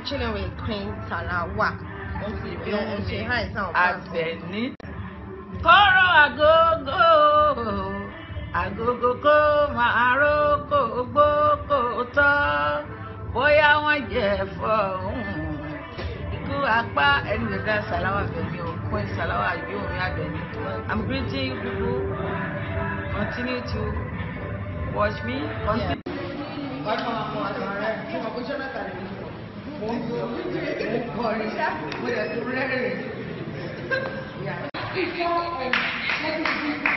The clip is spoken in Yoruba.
chilling with Queen Salawa. Wọ́n sì bí wọ́n ṣe high sound. Àbẹ̀ní. Kọ́rọ̀ àgógó àgógó kó máa rókò gbókò tọ́ bóyá wọ́n jẹ fọ́ọ̀hún. Ikú apá ẹni gbẹ̀dá Salawa Àbẹ̀ní o, Queen Salawa yóò rí Àbẹ̀ní. I'm greeting you people. Continue to watch me. Continue. Ọkọ̀ àwọn àwọn ọ̀rẹ́ tí wọ́n kó ṣẹ́ mẹ́ta lè ní. Mo ń sọ, mo ń kọrin ṣá, mo lè tún rẹ́rìn-ín. Yeah.